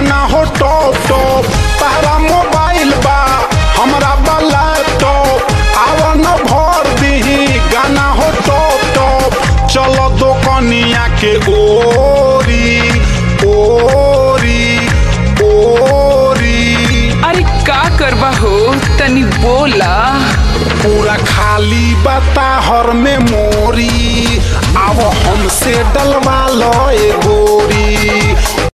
गाना हो top top तारा mobile बा हमरा बा लैपटॉप आवा न भर दीही गाना हो टॉप टॉप चलो दोकनिया के ओरी ओरी ओरी अरे का करबा हो तनी बोला पूरा खाली बता हर में मोरी अब हमसे डलवा लो ए गोरी